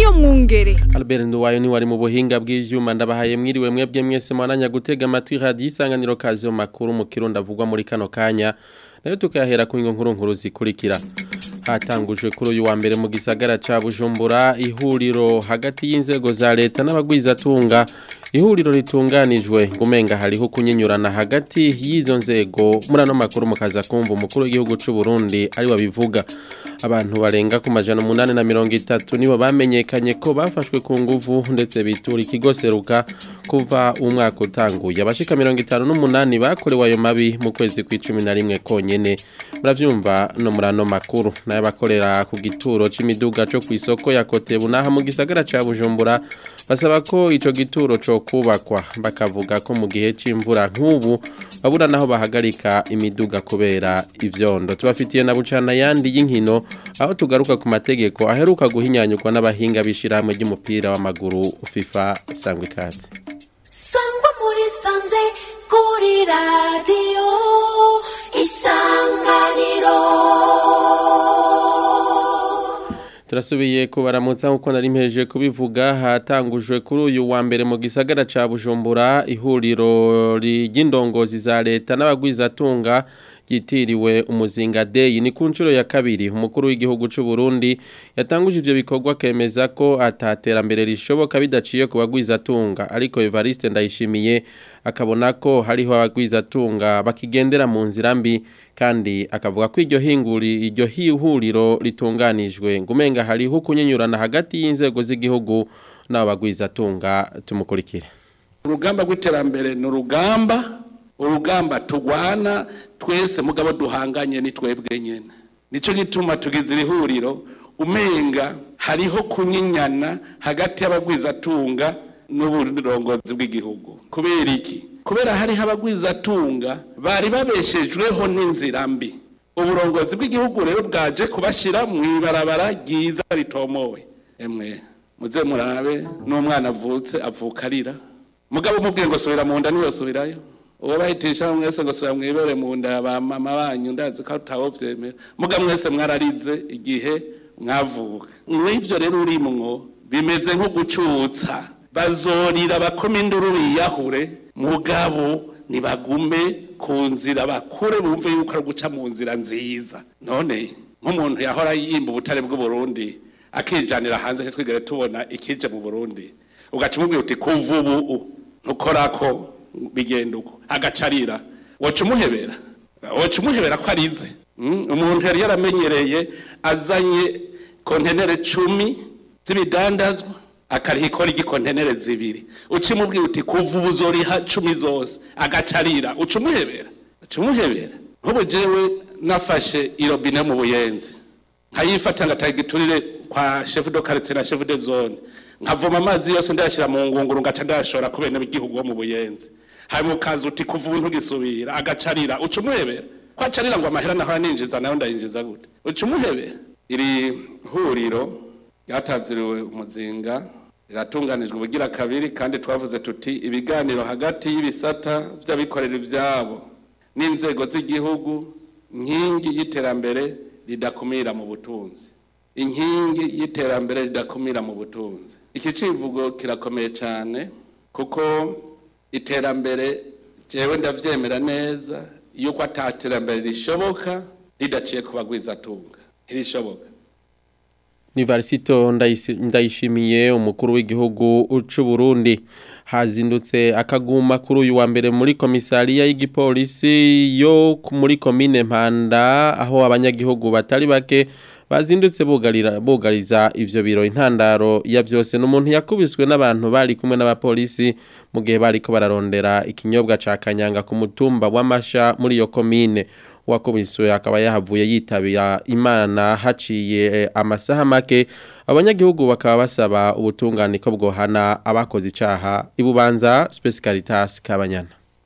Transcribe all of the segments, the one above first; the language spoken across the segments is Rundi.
niyo mwungere Albert Nduwayo ni wari mu buhinga bw'ivyuma ndabahaye mwiriwe mwebwe mwese mwananya gutega amatwi radio isanganiro kazo makuru mu kirundo avugwa muri kano kanya nayo tukahera ku nkuru nkuru zikurikira hatangujwe kuri uyu wa mbere mu gisagara ca Bujumbura ihuriro hagati y'inzego za leta n'abagwizatunga ihuriro ritunganijwe ngumenga hariho kunyinyurana hagati y'izo nzego muri ano makuru mukaza kumva umukuru w'igihugu c'u Burundi ari wabivuga abantu barenga ku majana umunani na mirongo itatu nibo bamenyekanye ko bafashwe ku nguvu ndetse bitura ikigo seruka kuva umwaka utanguye abashika mirongo itanu n'umunani bakorewe ayo mabi mu kwezi kw'icumi na rimwe konyene muravyumva no muri ano makuru n'abakorera ku gituro c'imiduga co kw'isoko ya Kotebu naha mu gisagara ca Bujumbura basaba ko ico gituro co kubakwa bakavuga ko mu gihe c'imvura nk'ubu babura naho bahagarika imiduga kubera ivyondo tubafitiye na bucana yandi y'inkino aho tugaruka ku mategeko aheruka guhinyanyurwa n'abahinga b'ishirahamwe ry'umupira w'amaguru FIFA sangwa ikaze sangwa muri sanze kuri radiyo isanganiro turasubiye kubaramutsa nkuko nari mpeje kubivuga hatangujwe kuri uyu wa mbere mu gisagara ca Bujumbura ihuriro ry'indongozi za leta n'abagwizatunga ryitiriwe umuzinga day ni ku nshuro ya kabiri umukuru w'igihugu c'u Burundi yatanguje ivyo bikorwa kemeza ko ataterambere rishoboka bidaciye ku bagwizatunga ariko Evariste ndayishimiye akabona ko hariho abagwizatunga bakigendera mu nzira mbi kandi akavuga ko iryo hinguri iryo hihuriro ritunganijwe ngumenga hariho kunyenyurana hagati y'inzego z'igihugu n'abagwizatunga tumukurikire urugamba rw'iterambere ni urugamba urugamba tugwana twese mugabo duhanganye ni twebwe nyene nico gituma tugize irihuriro umenga hariho kunyinyana hagati y'abagwizatunga n'uburongozi bw'igihugu kubera iki kubera hariho abagwizatunga bari babeshejweho n'inzira mbi uburongozi bw'igihugu rero bwaje kubashira mu ibarabara ryiza ritomowe emwe muze murabe n'umwana avutse avuka arira mugabo umubwiye ngo subira mu nda niyosubirayo uwo bahitisha mwese ngo subira mwibere mu nda ya ba mama banyu ndazi ko atawovyemera muga mwese mwararize igihe mwavuka mw'ivyo rero urimwo bimeze nko gucutsa bazorira bakoma induru biyahure mugabo nibagume ku nzira bakure bumve yuko ari guca mu nzira nziza none nk'umuntu yahora yimba ubutare bw'uburundi akijanira hanze ntitwigere tubona ikije mu burundi ugaca umubwira uti kuva ubu ntukorako bigenda uko agacarira woca umuhebera woca umuhebera ko arize umuntu yari yaramenyereye azanye kontenere cumi z'ibidandazwa akariha ikora igikontenere zibiri uca umubwira uti kuva ubu uzoriha cumi zose agacarira uca umuhebera uca umuhebera nk'ubu jewe nafashe irobine mu buyenzi nkayifata ngataha igiturire kwa shefu do quartier na shefu de zone nkavoma amazi yose ndayashyira mu ngunguru ngaca ndayashora ku bene b'igihugu bo mu buyenzi hanyuma ukaza uti kuva ubu ntugisubira agacarira uca umuhebera ko acarira ngo amahera naho aninjiza nayo ndayinjiza gute uca umuhebera iri huriro ryatanziriwe umuzinga riratunganijwe ubugira kabiri kandi twavuze tuti ibiganiro hagati y'ibisata by'abikorera ibyabo n'inzego z'igihugu nkingi y'iterambere ridakumira mu butunzi inkingi y'iterambere ridakumira mu butunzi iki civugo kirakomeye cyane kuko iterambere jewe ndavyemera neza yuko ataterambere rishoboka ridaciye ku bagwizatunga ntirishoboka ni Varisito ndayishimiye umukuru w'igihugu c'u Burundi hazindutse akaguma kuri uyu wa mbere muri komisariya y'igipolisi yo muri komine Mpanda aho abanyagihugu batari bake bazindutse bugarira bugariza ivyo biro intandaro ya vyose n'umuntu yakubiswe n'abantu bari kumwe n'abapolisi mu gihe bariko bararondera ikinyobwa ca kanyanga ku mutumba w'amasha muri iyo komine wakubiswe akaba yahavuye yitabira imana haciye amasaha make abanyagihugu bakaba basaba ubutungane ko bwohana abakoze icaha ibubanza Space Caritas kabanyana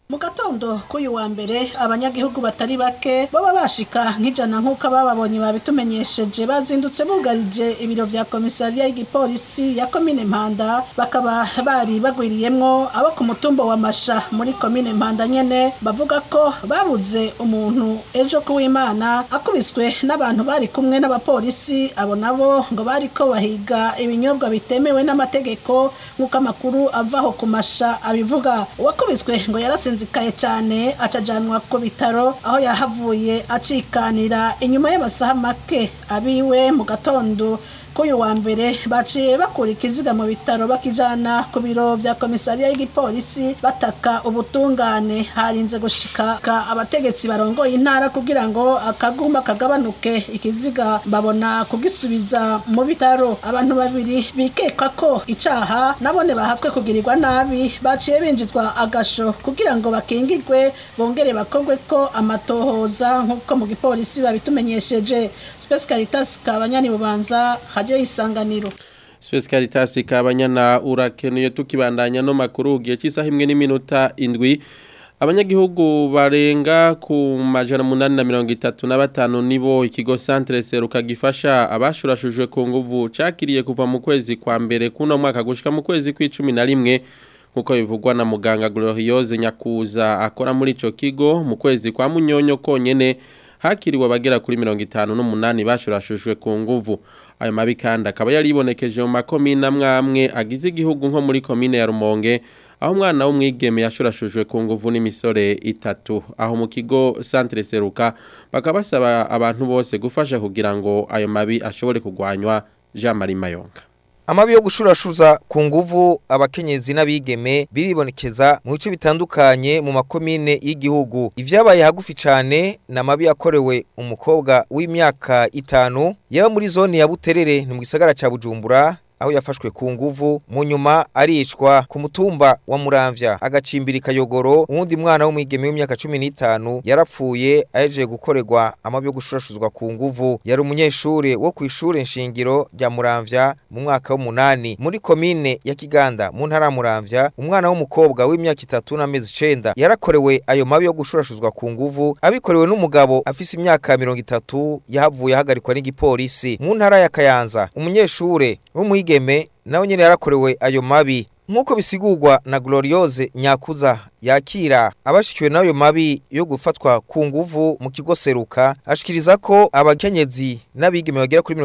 mu gatondo k'uyu wa mbere abanyagihugu batari bake baba bashika nk'ijana nk'uko abababonye babitumenyesheje bazindutse bugarije ibiro vya komisariya y'igipolisi ya komine mpanda bakaba bari bagwiriyemwo abo ku mutumba wa masha muri komine mpanda nyene bavuga ko babuze umuntu ejo kuw'imana akubiswe n'abantu bari kumwe n'abapolisi abo nabo ngo bariko bahiga ibinyobwa bitemewe n'amategeko nk'uko amakuru avaho ku masha abivuga uwakubiswe ngo yarasinzikaye cyane acajanwa ku bitaro aho yahavuye acikanira inyuma y'amasaha make abiwe mu gatondo k'uyu wa mbere baciye bakura ikiziga mu bitaro bakijana ku biro vya komisariya y'igipolisi bataka ubutungane harinze gushika abategetsi barongoye intara kugira ngo akaguma kagabanuke ikiziga babona kugisubiza mu bitaro abantu babiri bikekwa ko icaha nabone bahatswe kugirirwa nabi baciye binjizwa agasho kugira ngo bakingirwe bongere bakorwe ko amatohoza nk'uko mu gipolisi babitumenyesheje Space Caritas kabanyani bubanza radio isanganiro Space Caritas kabanyana urakenuye tukibandanya no makuru giye cy'isaha imwe n'iminota indwi abanyagihugu barenga ku majana munani na mirongo itatu na batanu nibo ikigo Centre Seruka gifasha abashurashujwe ku nguvu cakiriye kuva mu kwezi kwa mbere kuno mwaka gushika mu kwezi kw'icumi na rimwe nkuko bivugwa na muganga Gloriose Nyakuza akora muri ico kigo mu kwezi kwa munyonyo konyene hakiriwe abagera kuri mirongo itanu n'umunani bashurashushwe ku nguvu ayo mabi kandi akaba yaribonekeje mu makomine amwe amwe agize igihugu nko muri komine ya Rumonge aho umwana w'umwigeme yashurashujwe ku nguvu n'imisore itatu aho mu kigo Centre Seruka bakaba basaba abantu bose gufasha kugira ngo ayo mabi ashobore kugwanywa Jean Marie Mayonga Amabi yo gushurashuza ku nguvu abakenyezi n'abigeme biribonekeza mu bice bitandukanye mu makomine y'igihugu. Ivyabaye hagufi cane na mabi yakorewe umukobwa w'imyaka itanu yaba muri zone ya Buterere ni mu gisagara ca Bujumbura aho yafashwe ku nguvu mu nyuma arishwa ku mutumba wa Muramvya agacimbira kayogoro uwundi mwana w'umwigeme w'imyaka 15 yarapfuye ahejeje gukorerwa amabi yo gushurashuzwa ku nguvu yari umunyeshure wo kwishure nshingiro rya Muramvya mu mwaka w'umunani muri komine ya Kiganda mu ntara Muramvya umwana w'umukobwa w'imyaka 3 n'amezi 9 yarakorewe ayo mabi yo gushurashuzwa ku nguvu abikorewe n'umugabo afise imyaka 30 yahavuye hagarikwa n'igipolisi mu ntara ya Kayanza umunyeshure w'umwigeme umwigeme nawe nyene yarakorewe ayo mabi nkuko bisigurwa na Gloriose Nyakuza yakira abashikiwe nayo mabi yo gufatwa ku nguvu mu kigo seruka ashikiriza ko abakenyezi n'abigeme bagera kuri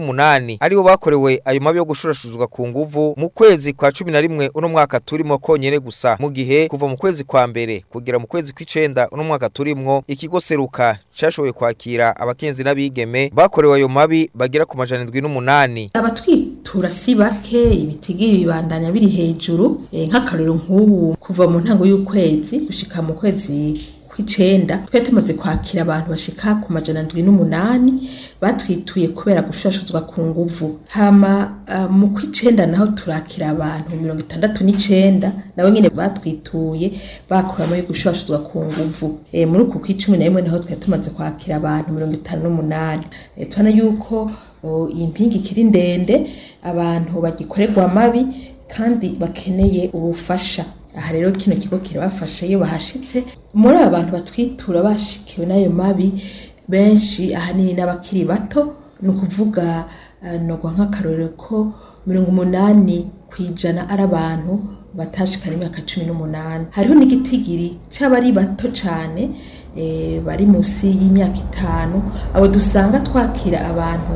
58 aribo bakorewe ayo mabi yo gushurashuzwa ku nguvu mu kwezi kwa 11 uno mwaka turimo konyene gusa mu gihe kuva mu kwezi kwa mbere kugera mu kwezi kw'icenda uno mwaka turimwo ikigo seruka cyashoboye kwakira abakenyezi n'abigeme bakorewe ayo mabi bagera ku majana 78 abatwitura si bake ibitigiri bibandanya biri hejuru e, nk'akarero nk'ubu kuva mu ntango y'ukwezi gushika mu kwezi kw'icenda twe tumaze kwakira abantu bashika ku majana ndwi n'umunani batwituye kubera gushashuzwa ku nguvu hama uh, mu kw'icenda naho turakira abantu mirongo itandatu n'icenda nabo nyene batwituye bakuramo yo gushashuzwa ku nguvu e, muri uku kw'icumi na rimwe naho twari tumaze kwakira abantu mirongo itanu n'umunani e, tubona yuko iyi mpinga ikiri ndende abantu bagikorerwa amabi kandi bakeneye ubufasha aha rero kino kigo kirabafasha iyo bahashitse muri aba bantu batwitura bashikiwe n'ayo mabi benshi ahanini n'abakiri bato ni ukuvuga nogwa nk'akarorero ko mirongo umunani ku ijana ari abantu batashikana imyaka cumi n'umunani hariho n'igitigiri c'abari bato cane bari munsi y'imyaka itanu abo dusanga twakira abantu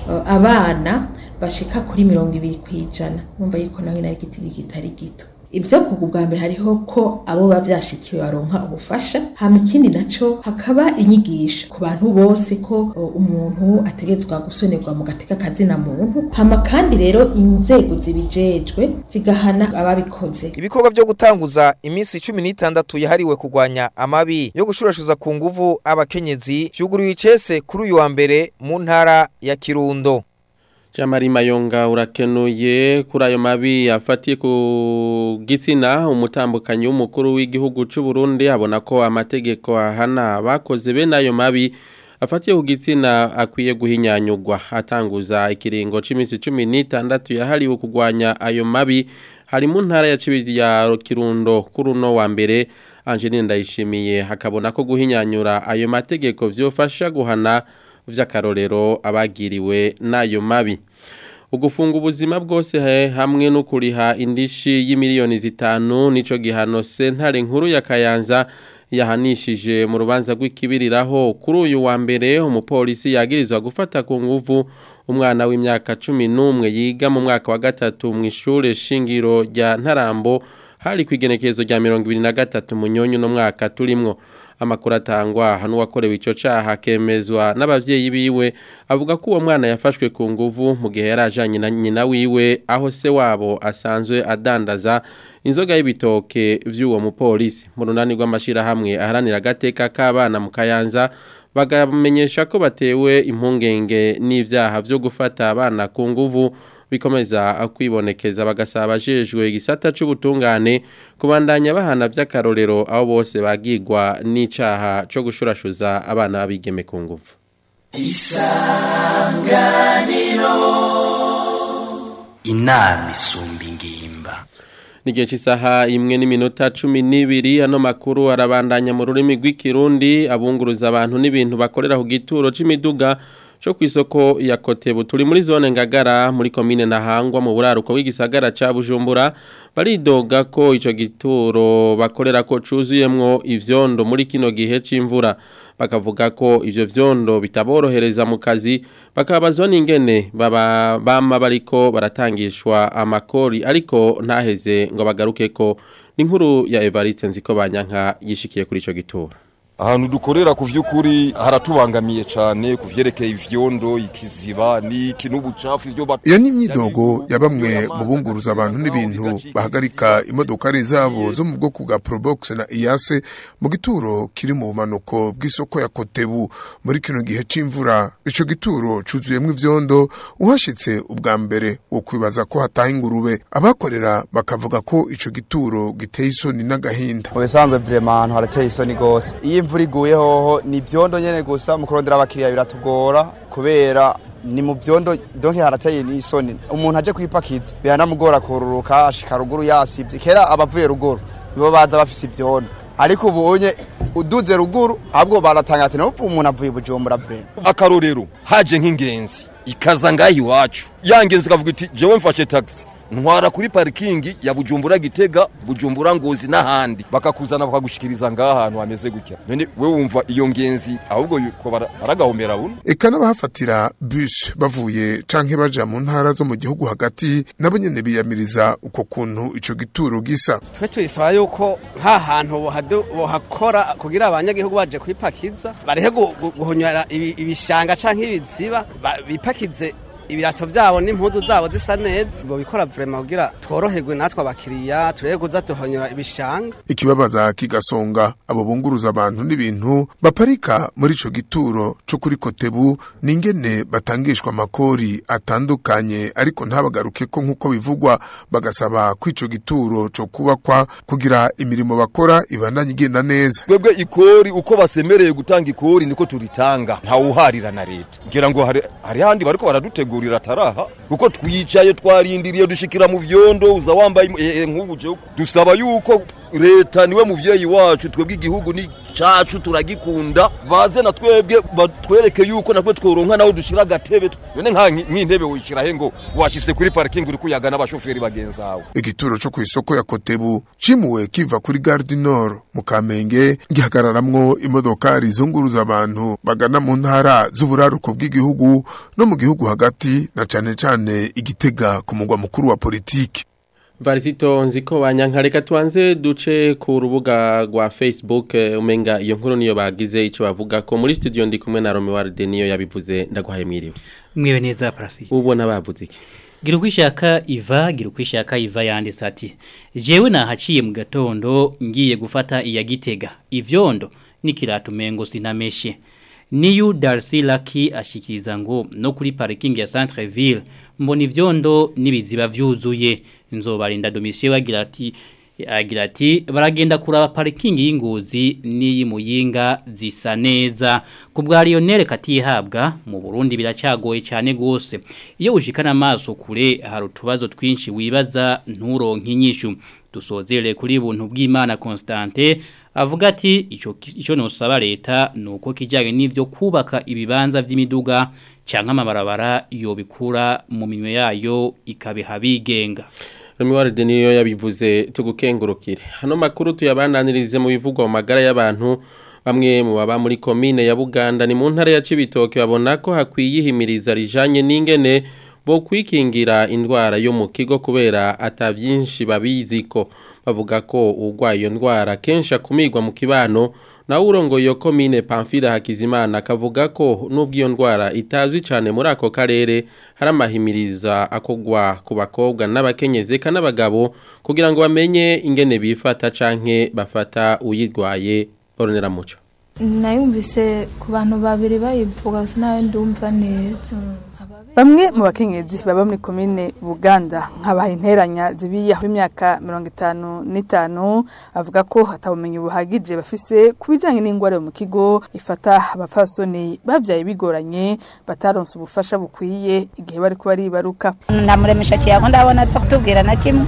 abana bashika kuri mirongo ibiri ku ijana numva yuko nawe nari igitigi kitari gito ibyo kugu bwa mbere hariho ko abo bavyashikiwe baronka ubufasha hama ikindi naco hakaba inyigisho ku bantu bose ko umuntu ategetswe gusonerwa mu gateka kazina muntu hama kandi rero inzego zibijejwe zigahana ababikoze ibikorwa byo gutanguza iminsi 16 yahariwe kugwanya amabi yo gushurashuza ku nguvu abakenyezi vyuguriwe icese kuri uyu wa mbere mu ntara ya Kirundo Jamari Mayonga urakenuye kuri ayo mabi afatiye ku gitsina umutambukanyi w'umukuru w'igihugu cy'u Burundi abona ko amategeko ahana bakoze bene ayo mabi afatiye ku gitsina akwiye guhinyanyugwa atanguza ikiringo cy'iminsi 16 yahariwe kugwanya ayo mabi hari mu ntara ya Cibiri ya Kirundo kuri uno wa mbere Angeline Ndayishimiye hakabona ko guhinyanyura ayo mategeko vyofasha guhana vy'akarorero abagiriwe n'ayo mabi ugufunga ubuzima bwose hamwe no kuriha indishi y'imiliyoni zitanu nico gihano sentare nkuru ya Kayanza yahanishije mu rubanza rw'ikibiriraho kuri uyu wa mbere umupolisi yagirizwa gufata ku nguvu umwana w'imyaka 11 yiga mu mwaka wa gatatu mu ishure shingiro rya Ntarambo hari kwigenekezo rya 2023 munyonyo no mwaka turimwo amakuru atangwa hano wakorewe ico caha kemezwa n'abavyeyi biwe avuga ko uwo mwana yafashwe ku nguvu mu gihe yarajanye na nyina wiwe aho se wabo asanzwe adandaza inzoga y'ibitoke vy'uwo mupolisi mu runani rw'amashira hamwe aharanira agateka k'abana mu Kayanza bagamenyesha ko batewe impungenge n'ivyaha vyo gufata abana ku nguvu bikomeza kwibonekeza bagasaba abajejwe igisata c'ubutungane kubandanya bahana vy'akarorero aho bose bagirwa n'icaha co gushurashuza abana babigeme ku nguvu isanganiro inama isumba ingimba Nigihe cy'isaha imwe n'iminota cumi n'ibiri ano makuru arabandanya mu rurimi rw'ikirundi abunguruza abantu n'ibintu bakorera ku gituro c'imiduga cyo ku isoko ya Kotebu turi muri zone ngagara muri komine Nahangwa mu buraruko w'igisagara ca Bujumbura baridoga ko ico gituro bakorera ko cuzuyemwo ivyondo muri kino gihe c'imvura bakavuga ko ivyo vyondo bitaborohereza mu kazi bakabazwa n'ingene baba bama bariko baratangishwa amakori ariko ntaheze ngo bagaruke ko n'inkuru ya Evariste nziko banyanka yishikiye kuri ico gituro ahantu dukorera ku vy'ukuri haratubangamiye cyane ku vyerekeye ivyondo ikiziba n'iki n'ubucafu ivyo iyo ni imyidogo ya bamwe mu bunguruza abantu n'ibintu bahagarika imodokari zabo zo mu bwoko bwa probox na iyase mu gituro kiri mu bumanuko bw'isoko ya kotebu muri kino gihe c'imvura ico gituro cuzuyemwo ivyondo uhashitse ubwa mbere wo kwibaza ko hataha ingurube abakorera bakavuga ko ico gituro giteye isoni n'agahinda mu bisanzwe vrema ahantu harateye isoni gose iyo imvura iguye hoho ni vyondo nyene gusa mu kurondera abakiriya biratugora kubera ni mu vyondo donke harateye n'isoni umuntu aje kwipakiza biranamugora kururuka ashika ruguru yasivye kera abavuye ruguru nibo baza bafise ivyondo ariko ubunye uduze ruguru ahubwo baratanga ati n'ubu umuntu avuye bujumbura vrema akarorero haje nk'ingenzi ikaza ngaho iwacu ya ngenzi ikavuga iti jewe mfashe taxi ntwara kuri parikingi ya bujumbura gitega bujumbura ngozi n'ahandi bakakuzana bakagushikiriza ngaha ahantu hameze gutya none we wumva iyo ngenzi ahubwo yuko baragahombera buno eka n'abahafatira bus bavuye canke baja mu ntara zo mu gihugu hagati nabo nyene biyamiriza uko kuntu ico gituro gisa twe tuyisaba yuko nka hantu bohakora kugira abanyagihugu baje kwipakiza barehe guhonyora ibishanga canke ibiziba bipakize ibirato byabo n'impuzu zabo zisa neza ngo bikora vrema kugira tworoherwe natwe abakiriya turebe kuza tuhonyora ibishanga ikibabaza kigasonga abo bunguruza abantu n'ibintu baparika muri ico gituro co kuri kotebu ningene batangishwa amakori atandukanye ariko ntabagaruke ko nk'uko bivugwa bagasaba ko ico gituro co kubakwa kugira imirimo bakora ibandanye igenda neza twebwe ikori uko basemereye gutanga ikori niko turitanga ntawuharira na leta ngira ngo hari hari handi bariko baradutegura gurira taraha kuko twicaye twarindiriye dushikira mu vyondo uza wambaye e, nk'ubu je dusaba yuko leta niwe muvyeyi wacu twebwe igihugu ni cacu turagikunda baze na twebwe batwereke yuko natwe tworonka naho dushira agatebe none nka nk'intebe wishira he ngo washise kuri parking uri kuyaga n'abashoferi bagenzawe igituro co kw'isoko ya kotebu cimuwe kiva kuri gare du nord mu kamenge gihagararamwo imodokari zunguruza abantu bagana mu ntara z'uburaruko bw'igihugu no mu gihugu hagati na cane cane igitega ku mugwa mukuru wa politiki Varisito nziko wanyankareka tuanze duce ku rubuga rwa Facebook umenga iyo nkuru niyo bagize ico bavuga ko muri studio ndi kumwe na Romeo Warde niyo yabivuze ndaguhaye mwiriwe. Mwiwe neza Prasi. Ubona bavuze iki? Gira kwishaka Iva, gira kwishaka Iva yanditse ati jewe nahaciye mu gatondo ngiye gufata iya gitega. Ivyondo nikiratu mengo sinameshe. Niyu Darcy Lucky ashikiriza ngo no kuri parking ya Centreville mbona ivyondo nibiziba vyuzuye nzobarinda domisiyo bagira ati agira ati baragenda kuraba parking y'ingozi n'iyi muyinga zisa neza ku bwa Lionel katihabwa mu Burundi biracagoye cyane gose iyo ushikana amaso kure hari utubazo twinshi wibaza nturonke inyishu dusozere kuri buntu bw'Imana Constante avuga ati ico ico nosaba leta nuko kijyanye n'ivyo kubaka ibibanza vy'imiduga canke amabarabara yobikura mu minwe yayo ikabiha bigenga Remiwaride niyo yabivuze tugukengurukire. Hano makuru tuyabananirize mu bivugwa mu magara y'abantu bamwe mu baba muri komine ya Buganda ni mu ntara ya Cibitoke babona ko hakwiye ihimiriza rijanye n'ingene bo kwikingira indwara yo mu kigo kubera atavyinshi babiziko bavuga ko urwaye iyo ndwara kenshi akumirwa mu kibano nawe urongoye iyo komine Pamphile Hakizimana akavuga ko nubwo iyo ndwara itazwi cyane muri ako karere hari amahimiriza akogwa ku bakobwa n'abakenyezi eka n'abagabo kugira ngo bamenye ingene bifata canke bafata uyirwaye Ornera Muco nayumvise ku bantu babiri bayivuga sinayo ndumva neza Bamwe mu bakenyezi baba muri komine Buganda nkabaha interanya zibiya w'imyaka 55 avuga ko atabumenyi buhagije bafise kubijanye n'ingwara mu kigo ifata abapfasoni bavyaye bigoranye bataronse ubufasha bukwiye igihe bari kuba ribaruka namuremesha kiyago ndabona aza kutubwira na kimwe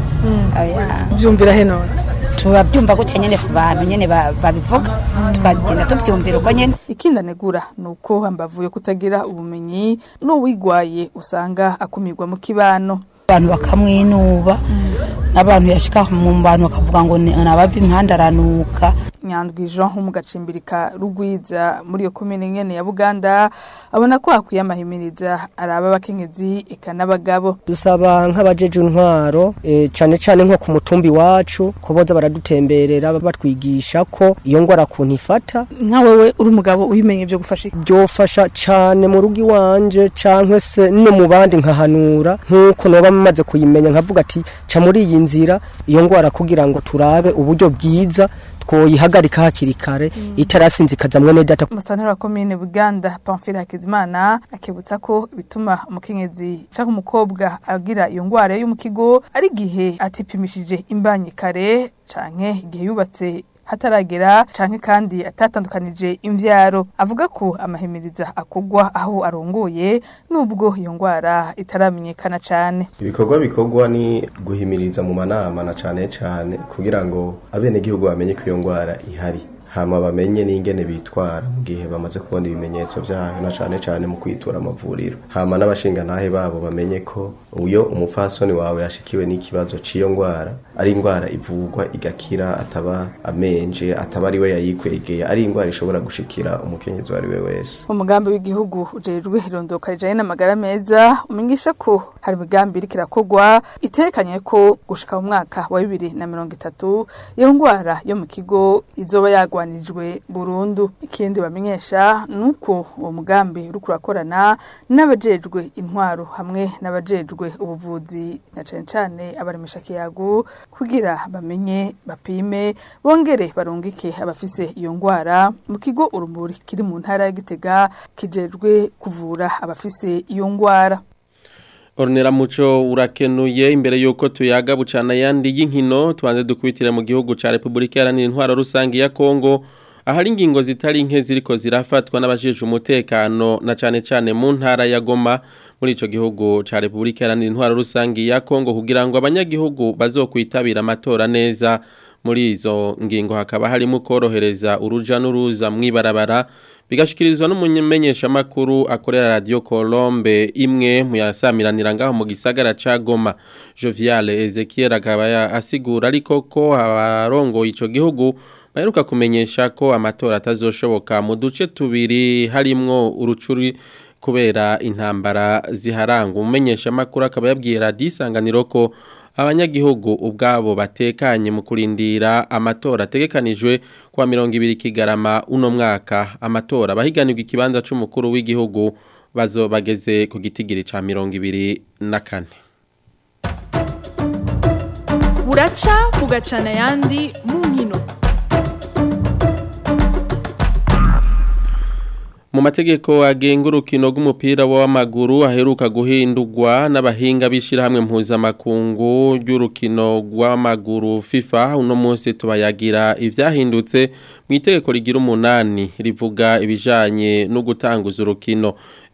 byumvira he none tubabyumva gutya nyene ku bantu nyene babivuga tukagenda tuvyumvira uko nyene ikindi anegura ni uko hambavuye kutagira ubumenyi n'uwigwaye usanga akumirwa mu kibano abantu bakamwinuba n'abantu yashika mu bantu bakavuga ngo nabava impande aranuka nyandwi jean ho mu gacimbirika rugwiza muri iyo komine nyene ya buganda abona ko hakwiye amahimiriza araba abakenyezi eka n'abagabo dusaba nk'abajeje intwaro e, cane cane nko ku mutumbi wacu ko boza baradutemberera batwigisha ko iyo ngwara kuntu ifata nka wewe uri umugabo uyimenye byo gufasha byofasha cane mu rugo iwanje canke se no mu bandi nkahanura nk'uko noba maze kuyimenya nkavuga ati ca muri iyi nzira iyo ngwara kugira ngo turabe uburyo bwiza twoyihagarika hakiri kare itarasinzikaza mwene data Musantara wa komine Buganda Pamphile Hakizimana akibutsa ko bituma umukenyezi canke umukobwa agira iyo ngwara yo mu kigo ari gihe atipimishije imbanyi kare canke igihe yubatse hataragera canke kandi atatandukanije imvyaro avuga ko amahimiriza akogwa aho arongoye nubwo iyo ngwara itaramenyekana cane ibikorwa bikorwa ni guhimiriza mu manama na cane cane kugira ngo abene gihugu bamenye ko iyo ngwara ihari hama bamenye n'ingene bitwara mu gihe bamaze kubona ibimenyetso vyayo na cane cane mu kwitura amavuriro hama n'abashinga ntahe babo bamenye ko uyo umupfasoni wawe yashikiwe n'ikibazo c'iyo ngwara ari ingwara ivurwa igakira ataba amenje ataba ari we yayikwegeye ari ingwara ishobora gushikira umukenyezi uwo ari we wese umugambi w'igihugu ujejwe irondoka rijanye n'amagara meza umenyesha ko hari imigambi iriko irakorwa itekanye ko gushika mu mwaka wa bibiri na mirongo itatu iyo ngwara yo mu kigo izoba yagwanijwe burundu ikindi bamenyesha ni uko uwo mugambi uriko urakorana n'abajejwe intwaro hamwe n'abajejwe ubuvuzi na cane cane abaremesha kiyagu kugira bamenye bapime bongere barungike abafise iyo ngwara mu kigo urumuri kiri mu ntara ya Gitega kijejwe kuvura abafise iyo ngwara Ornera muco urakenuye imbere yuko tuyaga bucana yandi y'inkino tubanze dukubitira mu gihugu ca Republika Iharanira Intwaro Rusangi ya Kongo ahari ingingo zitari nke ziriko zirafatwa n'abajeje umutekano na cane cane mu ntara ya Goma muri ico gihugu ca Republika Iharanira Intwaro Rusangi ya Kongo kugira ngo abanyagihugu bazokwitabira amatora neza muri izo ngingo hakaba harimo korohereza uruja n'uruza mwibarabara bigashikirizwa n'umumenyesha makuru akorera radio Colombe imwe mu yasamiranira ngaho mu gisagara ca Goma Jovial Ezekiel akaba asigura ariko ko abarongo ico gihugu baheruka kumenyesha ko amatora atazoshoboka mu duce tubiri harimwo urucuri kubera intambara ziharanga umumenyesha makuru akaba yabwiye radio isanganiro ko abanyagihugu ubwabo batekanye mu kurindira amatora ategekanijwe kwa mirongo ibiri kigarama uno mwaka amatora bahiganirwa ikibanza c'umukuru w'igihugu bazo bageze ku gitigiri ca mirongo ibiri na kane buraca bugacana ayandi mu nkino mu mategeko agenga urukino rw'umupira w'amaguru aheruka guhindurwa n'abahinga b'ishyirahamwe mpuzamakungu ry'urukino rw'amaguru FIFA uno munsi tubayagira ibyahindutse mu itegeko rigira umunani rivuga ibijyanye no gutanguza urukino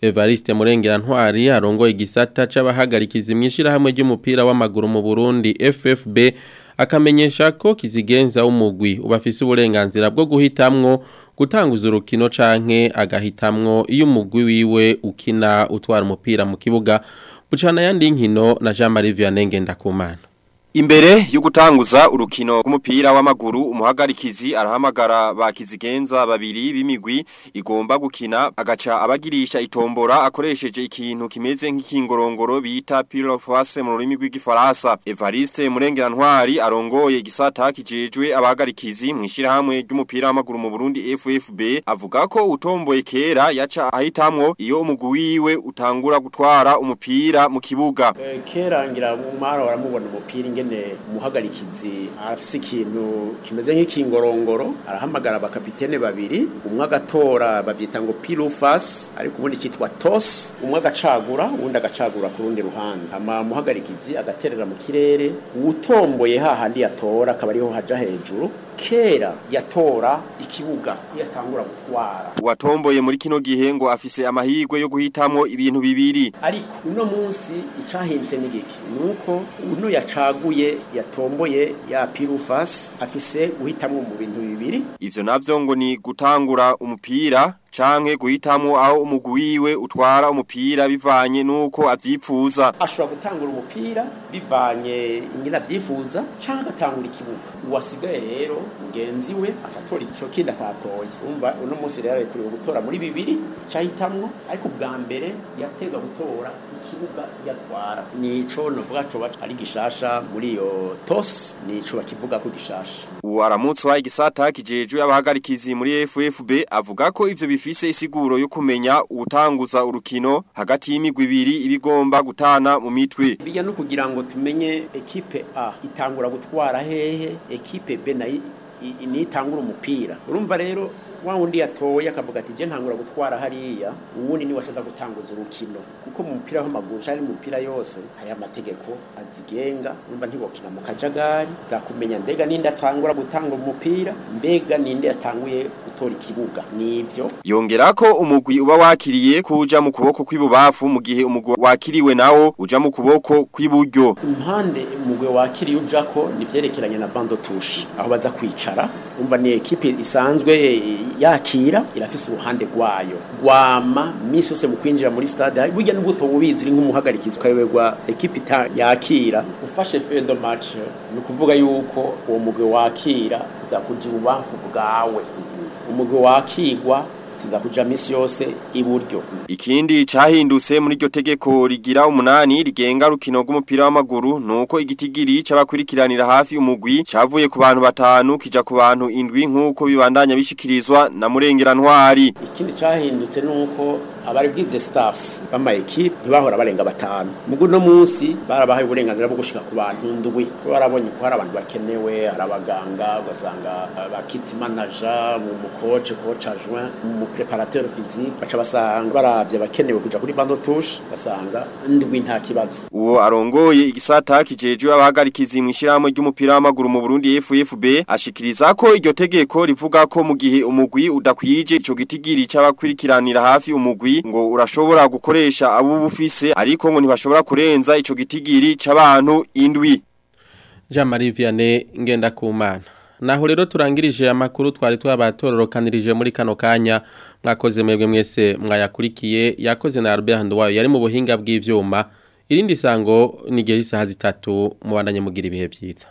Evariste Murengera Ntwari arongoye igisata c'abahagarikiza imyishirahamwe ry'umupira w'amaguru mu Burundi FFB akamenyesha ko kizigenza umugwi ubafise uburenganzira bwo guhitamwo gutanguza urukino canke agahitamwo iyo umugwi wiwe ukina utwara umupira mu kibuga bucana yandi nkino na Jean Marie Vianney Ngendakumana Imbere yo gutanguza urukino rw'umupira w'amaguru umuhagarikizi arahamagara bakizigenza babiri b'imigwi igomba gukina agaca abagirisha itombora akoresheje ikintu kimeze nk'ikingorongoro bita pilofoise mu rurimi rw'igifaransa Evariste Murengera Ntwari arongoye igisata kijejwe abahagarikizi mu ishirahamwe ry'umupira w'amaguru mu Burundi FFB avuga ko utomboye kera yaca ahitamwo iyo umugwi wiwe utangura gutwara umupira mu kibuga Eh, kera ngira mu mara baramubona umupira ingene umuhagarikizi arafise ikintu kimeze nk'ikingorongoro arahamagara abakapitene babiri umwe agatora bavyita ngo pilufas ariko ubundi cyitwa tos umwe agacagura uwundi agacagura ku rundi ruhande ama umuhagarikizi agaterera mu kirere uwutomboye hahandi yatora akaba ariho haja hejuru kera yatora ikibuga iyo atangura gutwara Uwatomboye muri kino gihe ngo afise amahirwe yo guhitamwo ibintu bibiri ariko uno munsi icahindutse n'igiki nuko uno yacaguye yatomboye ya pirufas afise guhitamwo mu bintu bibiri Ivyo navyo ngo ni gutangura umupira canke guhitamwo aho umugwi wiwe utwara umupira bivanye nuko avyipfuza. ashobora gutangura umupira bivanye ingina avyifuza canke agatangura ikibuga uwasigaye rero mugenzi we akatora igico kindi atatoye umva uno munsi rero arekuriwe gutora muri bibiri cahitamwo ariko ubwa mbere yatega gutora ikibuga yatwara nico novuga coba ari gishasha muri iyo tos nico bakivuga ko gishasha Uwo aramutswa igisata kijejwe abahagarikizi muri FFB avuga ko ivyo bifise isiguro yo kumenya utanguza urukino hagati y'imigwi ibiri ibigomba gutana mu mitwe. bijya no kugira ngo tumenye ekipe A itangura gutwara hehe ekipe B nayo i- i- nitangura umupira urumva rero wa wundi yatoye akavuga ati je ntangura gutwara hariya uwundi ni washaza gutanguza urukino kuko mu mupira w'amaguru cyangwa mu mupira yose aya mategeko azigenga urumva ntibokina mu kajagari zakumenya mbega ninde atangura gutanga umupira mbega ninde yatanguye gutora ikibuga nivyo Yongera ko umugwi uba wakiriye kuja mu kuboko kw'ibubafu mu gihe umugwi wakiriwe nawo uja mu kuboko kw'iburyo. impande umugwe wakiriye ujako nivyerekeranye na bando touche aho baza kwicara umva ni ekipe isanzwe eh, yakira irafise uruhande rwayo rwama misi yose mu kwinjira muri stade burya n'ubuto bubizi uri nk'umuhagarikizi ukayoberwa ekipe ita- yakira ufashe fe de match ni ukuvuga yuko uwo mugwe wakira uzakuja ibubamfu bwawe umugwe wakigwa tuzakuja misi yose iburyo Ikindi cahindutse muri iryo tegeko rigira umunani rigenga rukino rw'umupira w'amaguru nuko igitigiri c'abakurikiranira hafi umugwi cavuye ku bantu batanu kija ku bantu indwi nkuko bibandanya bishikirizwa na Murengera Ntwari. ikindi cyahindutse nuko abari bwize staff bama equipe ntibahora barenga batanu mugo no munsi barabahaye uburenganzira bwo gushika ku bantu ndwi Kuko barabonye ko hari abantu bakenewe hari abaganga ugasanga aba kit manager mu coach coach adjoint mu préparateur physique baca basanga baravye bakenewe kuja kuri bando touche basanga ndwi nta kibazo Uwo arongoye igisata kijejwe abahagarikizi mwishirahamwe ry'umupira w'amaguru mu Burundi FFB ashikiriza ko iryo tegeko rivuga ko mu gihe umugwi udakwije ico gitigiri c'abakurikiranira hafi umugwi ngo urashobora gukoresha abo bufise ariko ngo ntibashobora kurenza ico gitigiri c'abantu indwi. Jean Marie Vianney Ngendakumana Naho rero turangirije amakuru twari twabatororokanirije muri kano kanya mwakoze mwebwe mwese mwayakurikiye yakoze na Albert Handwayo yari mu buhinga bw'ivyuma irindi sango ni gihe isaha zitatu mubandanye mugira ibihe byiza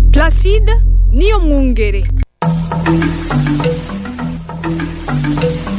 Placide niyo mwungere.